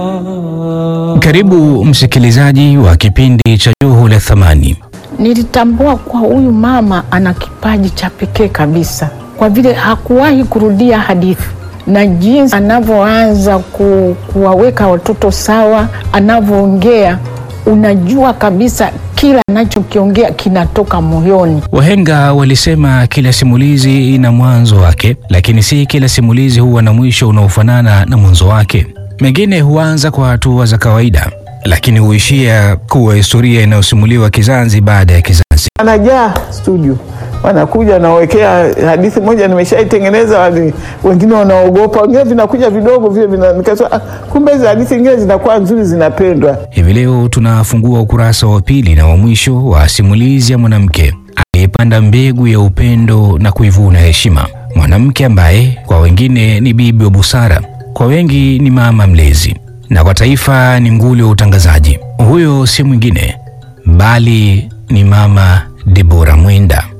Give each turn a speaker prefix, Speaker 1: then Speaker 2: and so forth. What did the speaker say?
Speaker 1: Karibu msikilizaji wa kipindi cha Joho la Thamani.
Speaker 2: Nilitambua kuwa huyu mama ana kipaji cha pekee kabisa, kwa vile hakuwahi kurudia hadithi na jinsi anavyoanza ku, kuwaweka watoto sawa, anavyoongea, unajua kabisa kila anachokiongea kinatoka moyoni.
Speaker 1: Wahenga walisema kila simulizi ina mwanzo wake, lakini si kila simulizi huwa na mwisho unaofanana na mwanzo wake. Mengine huanza kwa hatua za kawaida, lakini huishia kuwa historia inayosimuliwa kizazi baada ya kizazi.
Speaker 3: Wanajaa studio, wanakuja nawekea hadithi moja nimeshaitengeneza, wali- wengine wanaogopa, wengine vinakuja vidogo vile vina, nikasema ah, kumbe hizi hadithi nyingine zinakuwa nzuri, zinapendwa.
Speaker 1: Hivi leo tunafungua ukurasa wa pili na wa mwisho wa simulizi ya mwanamke aliyepanda mbegu ya upendo na kuivuna heshima, mwanamke ambaye kwa wengine ni bibi wa busara, kwa wengi ni mama mlezi, na kwa taifa ni nguli wa utangazaji. Huyo si mwingine bali ni Mama Debora Mwenda.